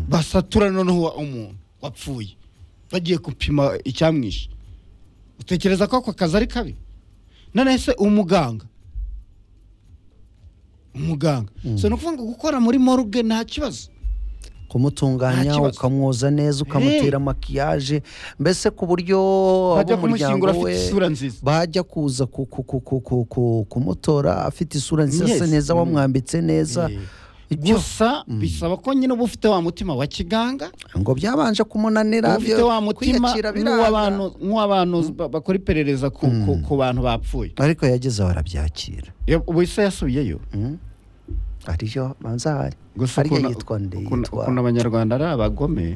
basatura noneho umuntu wapfuye bagiye gupima icyamwishe utekereza ko ako kazi ari kabi noneho se umuganga umuganga so ni ukuvuga ngo gukora muri morgue nta kibazo Nta kumutunganya kibazo. ukamwoza neza ukamutera makiyaje mbese ku buryo bajya ab'umuryango kumushyingura we afite isura nziza bajya kuza ku- ku- ku- ku- ku- ku- kumutora afite isura Yes. nziza neza Mm. wamwambitse neza Eh, icyo gusa bisaba ko nyine uba ufite wa mutima wa kiganga ngo byabanje kumunanira uba ufite wa mutima kwiyakira nk'uw'abantu biranga nk'uw'abantu ba- bakora iperereza ku- ku- ku bantu bapfuye ariko yageze aho arabyakira Ya- ubu ise yasubiyeyo Mm. ariyo banza hari gusa ariyo ukuntu- yitwa nde ukuntu yitwa ukuntu abanyarwanda ari abagome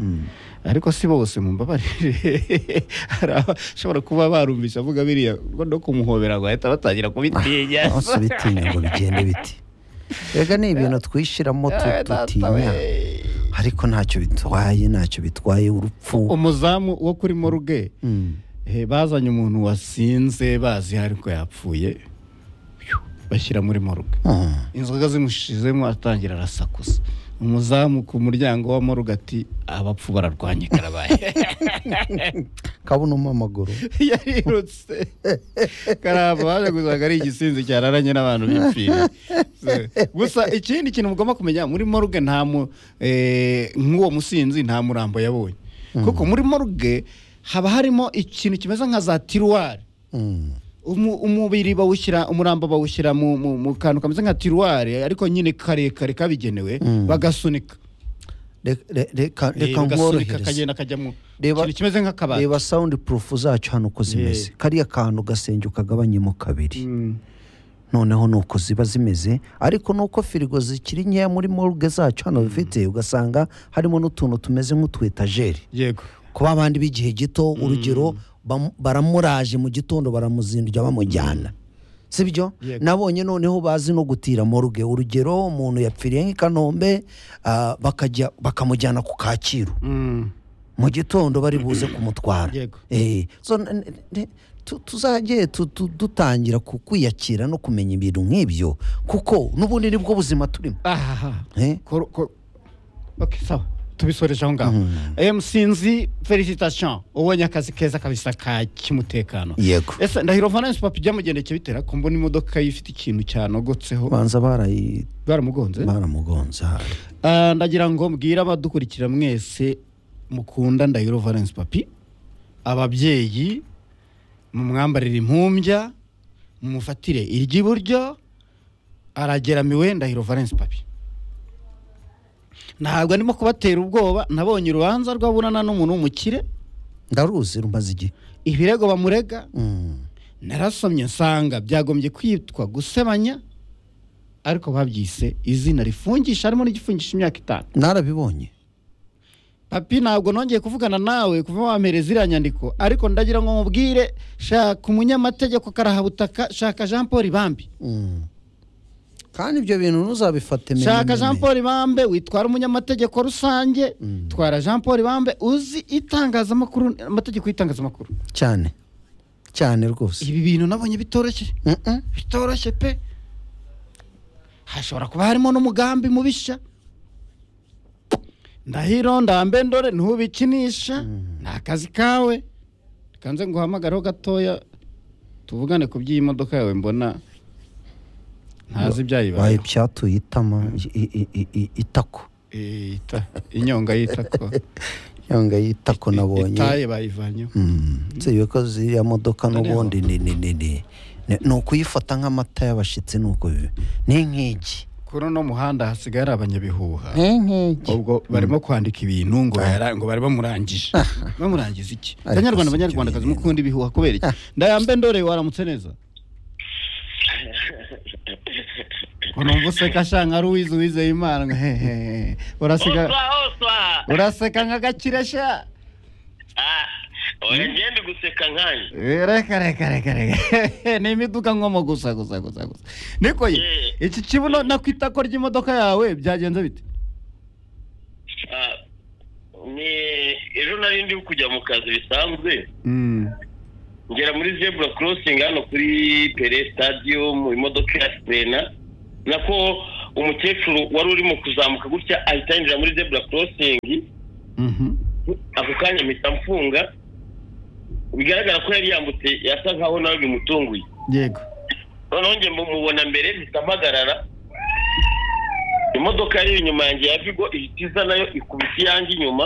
ariko si bose mumbabarire hari abashobora kuba barumvise avuga biriya ngo no kumuhobera ngo ahita batangira kubitinya bose bitinya ngo bigende biti rega ni ibintu twishyiramo tu- Eh, data tutinya we. ariko ntacyo bitwaye ntacyo bitwaye urupfu umuzamu wo kuri moruge Mm. eh, bazanye umuntu wasinze bazi ariko yapfuye Phew, bashyira muri moruge Mm. inzoga zimushizemo atangira arasakuza umuzamu ku muryango wa moruge ati abapfu bararwanye karabaye kabunamo amaguru yarirutse karamba baje gusanga ari igisinzi cyararanye n'abantu bipfira gusa ikindi kintu mugomba kumenya muri moruge nta mu eh, nk'uwo musinzi nta murambo yabonye kuko muri moruge haba harimo ikintu kimeze nka za tiruwari Mm. umu- umubiri bawushyira umurambo bawushyira mu, mu, mu kantu kameze nka tiruwari ariko nyine karekare kabigenewe Mm. bagasunika Re- re- reka Eh, reka bagasunika nkorohereze kagenda kajyamo Reba- ikintu kimeze nk'akabati reba sound proof zacu hano uko zimeze kariya kantu gasenge ukagabanyemo kabiri Mm. noneho ni uko ziba zimeze ariko ni uko firigo zikiri nkeya muri morgue zacu hano dufite ugasanga harimo n'utuntu tumeze nk'utu etajeri yego kuba abandi b'igihe gito urugero bamu- baramuraje mu gitondo baramuzindura bamujyana sibyo Yego. nabonye noneho bazi no gutira morgue urugero umuntu yapfiriye nk'i kanombe ah, bakajya bakamujyana ku kacyiru Mm. mu gitondo bari buze kumutwara Yego. Eh, so, n- n- n- tu- tuzajye tu- tu- dutangira ku- kwiyakira no kumenya ibintu nk'ibyo kuko n'ubundi ni bwo buzima turimo aha Eh? Kor- kor- ok sawa tubisoreje aho ngaho msinzi felicitation ubonye akazi keza kabisa ka kimutekano yego ese ndahiro valence papa ibyamugendekeye bitera ko mbona imodoka ye ifite ikintu cyanogotseho banza barayi- baramugonze baramugonze hari. Ah, ndagira ngo mbwire abadukurikira mwese mukunda ndahiro valence papi ababyeyi mumwambarire impumbya mumufatire iry'iburyo arageramiwe ndahiro valence papi ntabwo ndimo kubatera ubwoba nabonye urubanza rw'aburana n'umuntu w'umukire ndaruzi rumaze igihe ibirego bamurega Mm. narasomye nsanga byagombye kwitwa gusebanya ariko babyise izina rifungisha harimo n'igifungisha imyaka itanu narabibonye papi ntabwo nongeye kuvugana nawe kuva wampereza iriya nyandiko ariko ndagira ngo mubwire shaka umunyamategeko karahabutaka shaka jean paul bambi Mm. kandi ibyo bintu ntuzabifate meme- shaka jean meme. paul bambe witwara umunyamategeko rusange twara jean paul bambe uzi itangazamakuru amategeko y'itangazamakuru cyane cyane rwose ibi bintu nabonye bitoroshye Mm-mm. bitoroshye pe hashobora kuba harimo n'umugambi mubisha ndahiro ndambe ndore ntubikinisha ni akazi kawe kanze nguhamagareho gatoya tuvugane ku by'iyi modoka yawe mbona ntazi baye ibyayibayeho byatuye itama i- i- i- i- itako Iyita- inyonga yitako yanga y'itako nabonye itaye bayivanyeho nziwe ko ziriya modoka Noneho. n'ubundi ni ni ni ni ni- ni ukuyifata nk'amata y'abashyitsi ni uko biba ni nk'igi kuri uno muhanda hasigaye ari abanyabihuha ni nk'igi ubwo barimo kwandika ibintu ngo bara- ngo bari bamurangije bamurangiza iki Ariko banyarwanda si ibyo banyarwandakazi bintu. mukunda ibihuha kubera iki ndayambe ndore waramutse neza ko numva useka shanga ari uwize uwizeye imana nka hehehe uraseka oswa oswa uraseka nka gakire sha Ah, oya ngende guseka nkanye Eh, reka reka reka reka ni imiduga nkomo gusa gusa gusa gusa niko ye Eh. iki kibuno no ku itako ry'imodoka yawe byagenze bite Ah, ni ejo nari ndi kujya mu kazi bisanzwe ngera muri zebura crossing hano kuri pere stadium imodoka ya sirena nako umukecuru wari urimo kuzamuka gutya ahita yinjira muri zebura korosingi ako kanya mpita mfunga bigaragara ko yari yambutse yasa nkaho nawe bimutunguye yego noneho njye mubona mbere mpita mpagarara imodoka yari inyuma yanjye ya vigo ihita iza nayo ikubita iyanjye inyuma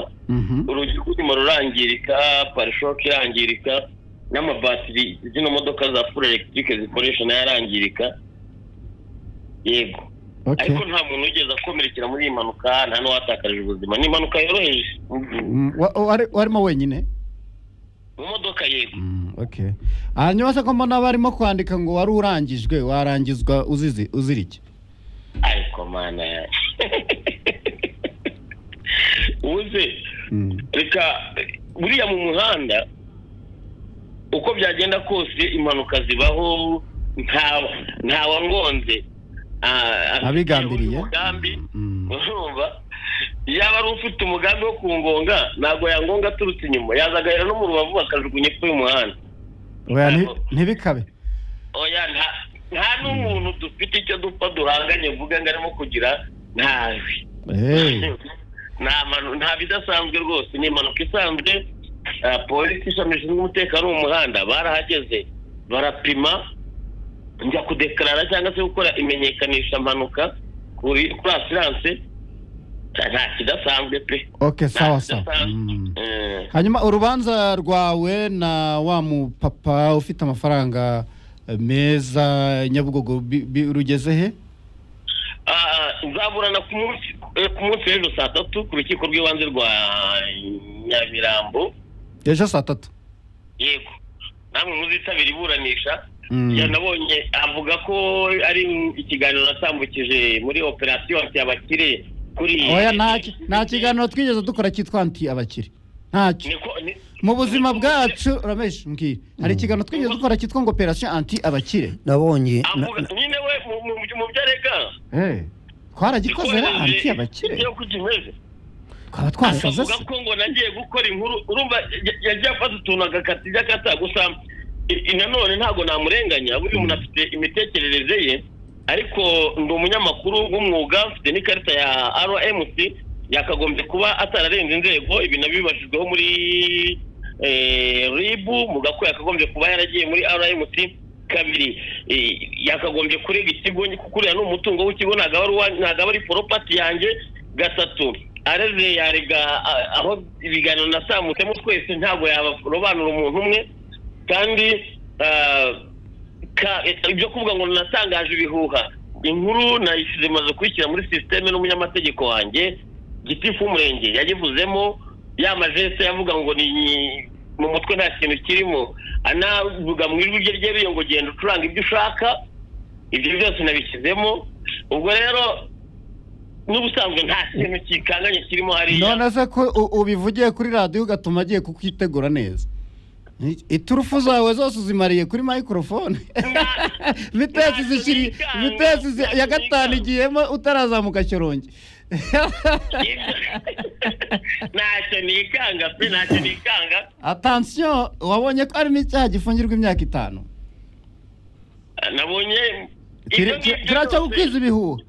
urugi rw'inyuma rurangirika parishoke irangirika n'amabatiri zino modoka za furo elegitike zikoresha nayo arangirika yego ariko nta muntu wigeze akomerekera muri iyi mpanuka nta n'uwatakarije ubuzima ni impanuka yoroheje warimo wenyine mu modoka yego hanyuma se ko mbona barimo kwandika ngo wari urangijwe warangizwa uzizi uzira iki ariko mana ubuze reka buriya mu muhanda uko byagenda kose impanuka zibaho ntawangonze Abigambiriye. umugambi Mm. urumva yaba ari ufite umugambi wo kungonga ntabwo yangonga aturutse inyuma yazagahera no mu rubavu bakajugunya epfo y'umuhanda Oya, nti- ntibikabe oya nta nta n'umuntu dufite icyo dupfa duhanganye mvuga ngo arimo kugira ntawe Hey. nta manu- nta bidasanzwe rwose ni impanuka isanzwe ah, polisi ishami rishinzwe umutekano wo mu muhanda barahageze barapima njya kudekarara cyangwa se gukora imenyekanisha mpanuka kuri kuri asiranse nta- nta kidasanzwe pe ok sawa Nta sawa kidasanzwe. Mm. Eh, hanyuma urubanza rwawe na wa mupapa ufite amafaranga eh, meza nyabugogo bi- bi- rugeze he ah, nzaburana ku munsi eh, ku munsi w'ejo saa tatu ku rukiko rw'ibanze rwa nyamirambo ejo saa tatu yego namwe muzitabira iburanisha Mm. yanabonye avuga ko ari ikiganiro natambukije muri operasiyo anti abakire kuri oya nta ki- nta kiganiro twigeze dukora cyitwa anti abakire ntacyo Niko- ni- mu buzima bwacu ramesh mbwira hari ikiganiro twigeze dukora cyitwa ngo operasiyo anti abakire nabonye na- avuga nyine we mu- mu- mu mu byo arega Eh, twaragikoze ra anti abakire ibyo kuko imeze twaba twasaze akavuga se ko ngo nagiye gukora inkuru urumva ya- yagiye afata utuntu agakata ibyo akata gusa i- i- nanone ntabwo namurenganya buri muntu afite imitekerereze ye ariko ndi umunyamakuru w'umwuga mfite n'ikarita ya rmc yakagombye kuba atararenze inzego ibi nabyo bibashijweho muri eh, ribu mu gako yakagombye kuba yaragiye muri rmc kabiri eh, yakagombye kurega ikigo kuko uriya ni umutungo w'ikigo ntabwo aba ari uwa- ntabwo aba ari poropati yanjye gatatu areze yarega a- aho ibiganiro nasamutsemo twese ntabwo yarobanura umuntu umwe kandi ah, ka- ibyo kuvuga ngo natangaje ibihuha inkuru nayishyize imaze kuyishyira muri sisiteme n'umunyamategeko wanjye gitifu w'umurenge yayivuzemo ya majeste yavuga ngo ni mu mutwe nta kintu kirimo anavuga mu ijwi rye ryeruye ngo genda ucuranga ibyo ushaka ibyo byose nabishyizemo ubwo rero n'ubusanzwe nta kintu kikanganye kirimo hariya none se ko u- ubivugiye kuri radiyo ugatuma agiye kukitegura neza I- iturufu zawe zose uzimariye kuri microphone vitesi ntacyo zishiri niganga, vitesi zi- ntacyo ya gatanu niganga. igiyemo utarazamuka shyorongi ntacyo nikanga pe ntacyo nikanga atansiyo wabonye ko hari n'icyaha gifungirwa imyaka itanu nabonye ibyo Kiri- ngibyo ki- kiriya cyo byose- gukwiza ibihuha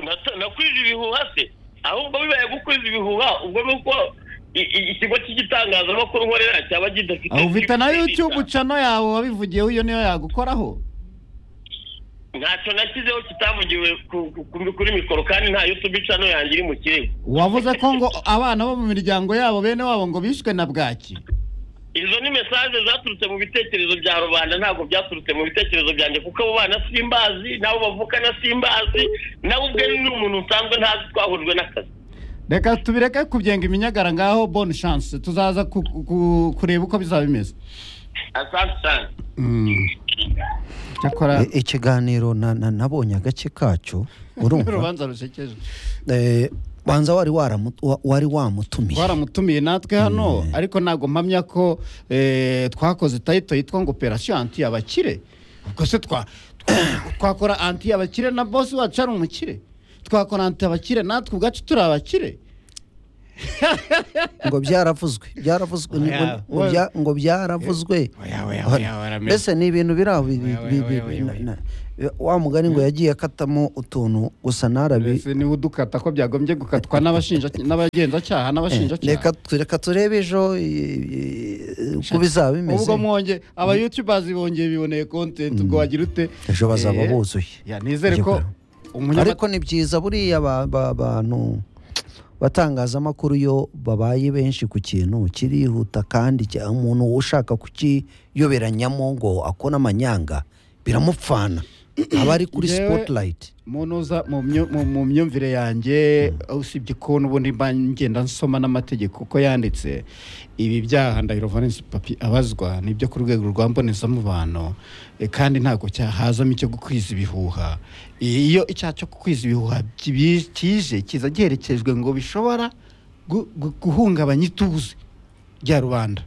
Nata- nakwije ibihuha se ahubwo bibaye gukwiza ibihuha ubwo ni uko i- i- ikigo cy'igitangazamakuru nkorera cyaba kidafite aho ufite na kibwirizwa. youtube ucano yawe wabivugiyeho iyo niyo yagukoraho ntacyo nashyizeho kitavugiwe ku- ku- ku- kuri mikoro kandi nta youtube icano yanjye iri mu kirego wavuze ko ngo abana bo mu miryango yabo bene wabo ngo bishwe na bwaki izo ni mesaje zaturutse mu bitekerezo bya rubanda ntabwo byaturutse mu bitekerezo byanjye kuko abo bana simbazi n'abo bavukana simbazi nawe ubwe ni umuntu usanzwe ntazi twahujwe n'akazi reka tubireke kubyenga iminyagara ngaho bonne chance tuzaza ku- ku- kureba uko bizaba bimeze asante cyane cyakora i- ikiganiro na- na- nabonye agace kacyo urumva urubanza rusekeje Eh, banza wari waramu- wa- wari wamutumiye twaramutumiye natwe hano ariko ntabwo mpamya ko eh, twakoze tayito yitwa ngo operasiyo anti abakire ubwo se twa- twakora anti abakire na bosi wacu ari umukire twakora anti abakire natwe ubwacu turi abakire ngo byaravuzwe byaravuzwe ni- Oya, ngo- ngo bya- ngo byaravuzwe Oya, oya, oya, oramenya. mbese ni ibintu biri aho bi- Oya, oya, bi- bi- oya, oya, na- oya. na- wa mugani ngo yagiye akatamo utuntu gusa narabi mbese niba udukata ko byagombye gukatwa n'abashinja- n'abagenzacyaha n'abashinjacyaha reka tu- reka turebe ejo i- i- uko bizaba bimeze ubwo mwonge aba youtubers bongeye biboneye content ubwo wagira ute ejo bazaba Eh, buzuye ya nizere Ejo ko bazaba- umunyama- ariko ni byiza buriya ba- ba- bantu batangazamakuru yo babaye benshi ku kintu kirihuta kandi cya- umuntu ushaka kukiyoberanyamo ngo akone amanyanga biramupfana aba ari kuri Njyewe- spotlight munoza mu myo- mu- mu myumvire yanjye usibye ko n'ubundi mba ngenda nsoma n'amategeko uko yanditse ibi byaha ndahiro valence papi abazwa ni ibyo ku rwego rwa mbonezamubano eh, kandi ntabwo cyahazamo icyo gukwiza ibihuha iyo icyaha cyo gukwiza ibihuha kibi- kije kiza giherekejwe ngo bishobora gu- gu- guhungabanya ituze rya rubanda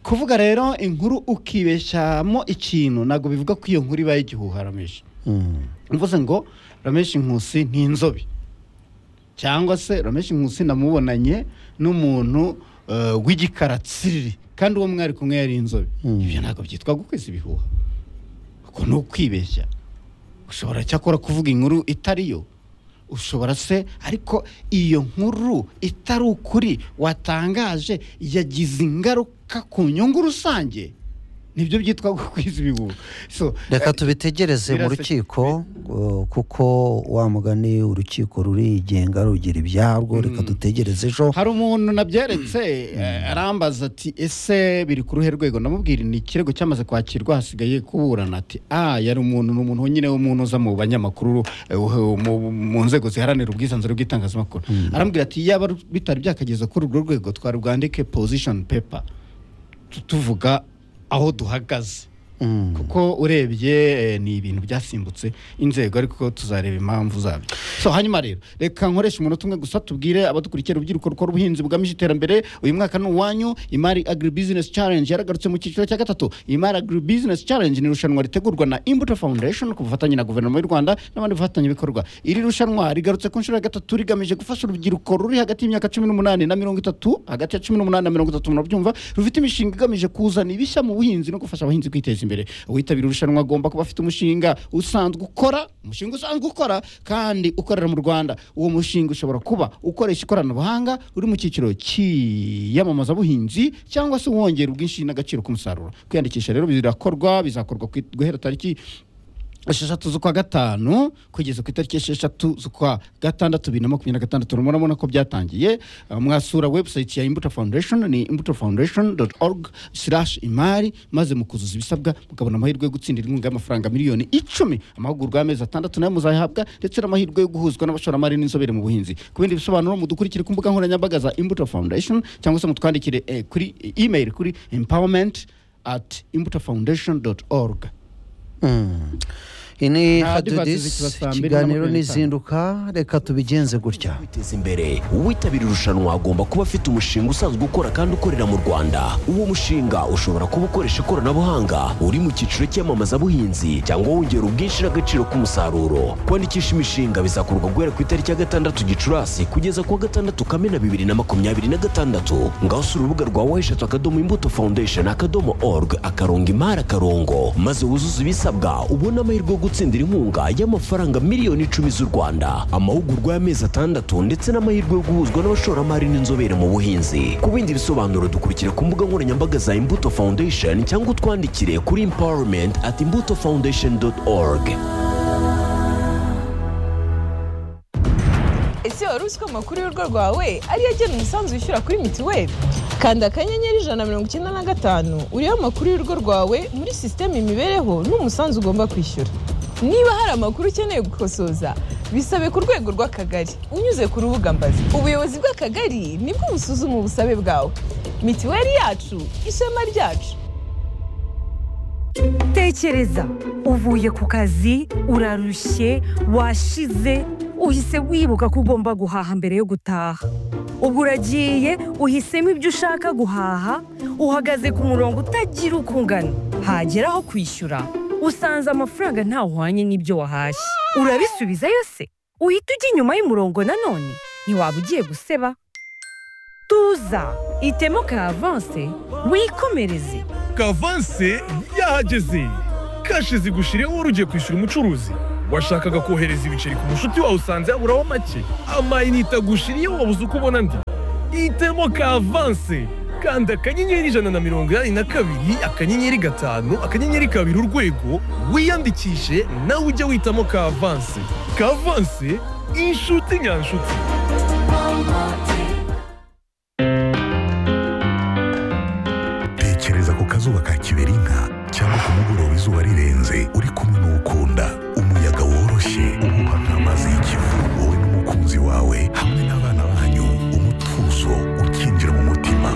kuvuga rero inkuru ukibeshyamo ikintu ntabwo bivuga ko iyo nkuru ibaye igihuha rameshi Mm. mvuze ngo rameshi nkusi ni inzobe cyangwa se rameshi nkusi namubonanye n'umuntu eh, w'igikaratsiriri kandi uwo mwari kumwe yari inzobe Mm. ibyo ntabwo byitwa gukwiza ibihuha uko ni ukwibeshya ushobora cyakora kuvuga inkuru itari yo ushobora se ariko iyo nkuru itari ukuri watangaje yagize ingaruka ku nyungu rusange nibyo byitwa gukwiza ibihuha so reka tubitegereze mu birase- rukiko uh, kuko wa mugani urukiko rurigenga rugira ibyarwo reka dutegereze ejo hari umuntu nabyeretse eh, arambaza ati ese biri ku ruhe rwego ndamubwira ni ikirego cyamaze kwakirwa hasigaye kuburana ati ah yari umuntu ni umuntu nyine w'umunoza mu banyamakuru eh, wo- mu- mu nzego ziharanira ubwisanzure bw'itangazamakuru arambwira ati yaba ru- bitari byakageza kuri urwo rwego twarubwandike position paper tu- tuvuga aho duhagaze Mm. kuko urebye eh, ni ibintu byasimbutse inzego ariko tuzareba impamvu zabyo so hanyuma rero reka nkoresha umunota umwe gusa tubwire abadukurikira urubyiruko rukora ubuhinzi bugamije iterambere uyu mwaka ni uwanyu imari agribusiness challenge yaragarutse mu cyiciro cya gatatu imari agribusiness challenge ni irushanwa ritegurwa na imbuto foundation ku bufatanye na guverinoma y'u rwanda n'abandi bafatanyabikorwa iri rushanwa rigarutse ku nshuro ya gatatu rigamije gufasha urubyiruko ruri hagati y'imyaka cumi n'umunani na mirongo itatu hagati ya cumi n'umunani na mirongo itatu murabyumva rufite imishinga igamije kuzana ibishya mu buhinzi no gufasha abahinzi kwiteza imbere uwitabira irushanwa agomba kuba afite umushinga usanzwe ukora umushinga usanzwe ukora kandi ukorera mu rwanda uwo mushinga ushobora kuba ukoresha ikoranabuhanga uri mu cyiciro cy'iyamamazabuhinzi cyangwa se wongera ubwinshi n'agaciro k'umusaruro kwiyandikisha rero birakorwa bizakorwa ku- guhera tariki esheshatu z'ukwa gatanu kugeza ku itariki esheshatu z'ukwa gatandatu bibiri na makumyabiri na gatandatu murabona ko byatangiye Uh, mwasura website ya imbuto foundation ni imbuto foundation org imari maze mukuzuza ibisabwa mukabona amahirwe yo gutsindira inkunga y'amafaranga miliyoni icumi amahugurwa y'amezi atandatu nayo muzayahabwa ndetse n'amahirwe yo guhuzwa n'abashoramari n'inzobere mu buhinzi ku bindi bisobanuro mudukurikire ku mbuga nkoranyambaga za imbuto foundation cyangwa se mutwandikire eh, kuri email kuri empowerment at imbuto foundation org Mm. iyi ni Nta advertise ikiba hadudis saa mbiri na ikiganiro makumyabiri n'itanu. n'izinduka reka tubigenze gutya kwiteza imbere uwitabira irushanwa agomba kuba afite umushinga usanzwe ukora kandi ukorera mu rwanda uwo mushinga ushobora kuba ukoresha ikoranabuhanga uri mu cyiciro cy'iyamamazabuhinzi cyangwa wongera ubwinshi n'agaciro k'umusaruro kwandikisha imishinga bizakorwa guhera ku itariki ya gatandatu gicurasi kugeza ku wa gatandatu kamena bibiri na makumyabiri na gatandatu ngaho usura urubuga rwa wayishatu akadomo imbuto foundation akadomo org akarongo imari akarongo maze wuzuze ibisabwa ubone amahirwe yo gutsindira inkunga y'amafaranga miliyoni icumi z'u rwanda amahugurwa y'amezi atandatu ndetse n'amahirwe yo guhuzwa n'abashoramari n'inzobere mu buhinzi ku bindi bisobanuro dukurikira ku mbuga nkoranyambaga za imbuto foundation cyangwa utwandikire kuri empowerment at imbuto foundation org ese wari uzi ko amakuru y'urugo rwawe ariyo agena umusanzu wishyura kuri mituweli kanda akanyenyeri ijana na mirongo icyenda na gatanu uriho amakuru y'urugo rwawe muri sisiteme imibereho n'umusanzu ugomba kwishyura niba hari amakuru ukeneye gukosoza bisabe ku rwego rw'akagari unyuze ku rubuga mbazi ubuyobozi bw'akagari nibwo busuzuma ubusabe bwawe mituweli yacu ishema ryacu tekereza uvuye ku kazi urarushye washize uhise wibuka ko ugomba guhaha mbere yo gutaha ubwo uragiye uhisemo ibyo ushaka guhaha uhagaze ku murongo utagira uko ungana hagera aho kwishyura usanze amafaranga ntawuhwanye n'ibyo wahashye urabisubizayo se uhita ujya inyuma y'umurongo nanone ntiwaba ugiye guseba tuza itemo ka avanse wikomereze kavanse yahageze kashi zigushiriyeho wari ugiye kwishyura umucuruzi washakaga kohereza ibiceri ku mushuti wawe usanze yaburaho make amayinite agushiriyeho wabuze uko ubona ndi itemo kavanse kanda akanyenyeri ijana na mirongo inani na kabiri akanyenyeri gatanu akanyenyeri kabiri urwego wiyandikishe nawe ujye witamo kavanse kavanse inshuti nyanshuti tekereza ku kazuba ka kiberinka cyangwa ku mugoroba izuba rirenze uri kumwe n'ukunda umuyaga woroshye uhuha nk'amazi y'ikivu wowe n'umukunzi wawe hamwe n'abana banyu umutuzo ukinjira mu mutima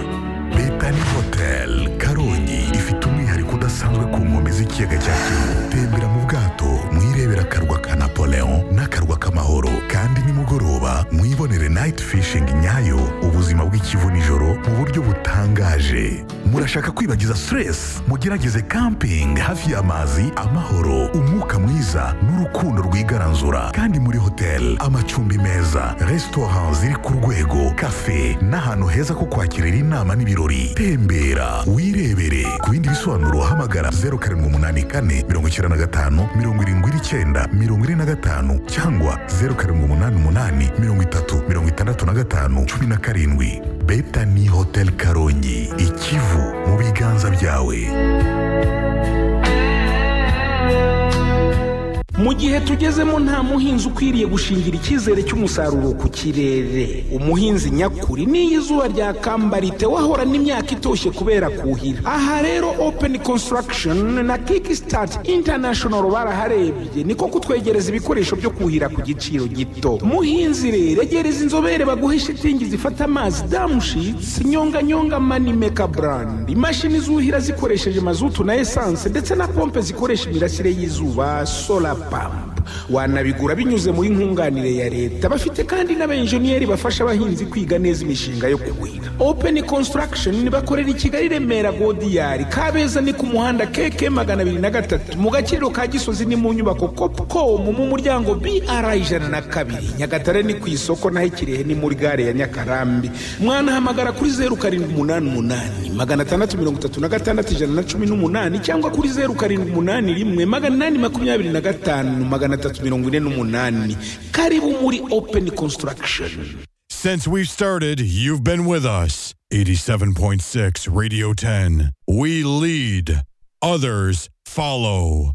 Bethany Hotel Karongi ifite umwihariko udasanzwe ku nkombe z'ikiyaga cya Kivu tembera mu bwato mwirebera akarwa ka Napoleon n'akarwa k'amahoro kandi nimugoroba mwibonere night fishing nyayo ubuzima bw'ikivu nijoro mu buryo butangaje murashaka kwibagiza stress mugerageze camping hafi y'amazi amahoro umwuka mwiza n'urukundo rwigaranzura kandi muri hotel amacumbi meza restaurant ziri ku rwego cafe n'ahantu heza ko kwakirira inama n'ibirori tembera wirebere ku bindi bisobanuro hamagara 0784 95 79 45 cyangwa 0788 30 65 17 Bethany Hotel Karongi ikivu mu biganza byawe mu gihe tugezemo nta muhinzi ukwiriye gushingira icyizere cy'umusaruro ku kirere umuhinzi nyakuri n'iyo izuba ryakambariye wahorana imyaka itoshye kubera kuhira aha rero open construction na kickstart international baraharebye niko kutwegereza ibikoresho byo kuhira ku giciro gito muhinzi rero egereza inzobere baguhe shitingi zifata amazi damushitsi nyonganyonga manimeka brand imashini zuhira zikoresheje mazutu na esanse ndetse na pompe zikoresha imirasire y'izuba sola pampa wanabigura binyuze muri nkunganire ya leta bafite kandi n'abenjeniyeri bafasha abahinzi kwiga neza imishinga yo kuhira open construction bakorera i kigali remera godiyari kabeza ni ku muhanda keke magana abiri na gatatu mu gaciro ka gisozi ni mu nyubako copcom mu muryango br ijana na kabiri nyagatare ni ku isoko naho ikirehe ni muri gare ya nyakarambi mwanahamagara kuri zeru karindwi umunani umunani magana atandatu mirongo itatu na gatandatu ijana na cumi n'umunani cyangwa kuri zeru karindwi umunani rimwe magana inani makumyabiri na gatanu magana atatu mirongo ine n'umunani karibu muri open construction Since we started, you've been with us. 87.6 Radio 10. We lead, others follow.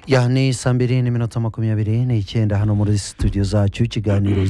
ya ni saa mbiri n'iminota makumyabiri n'icyenda hano muri studio zacu ikiganiro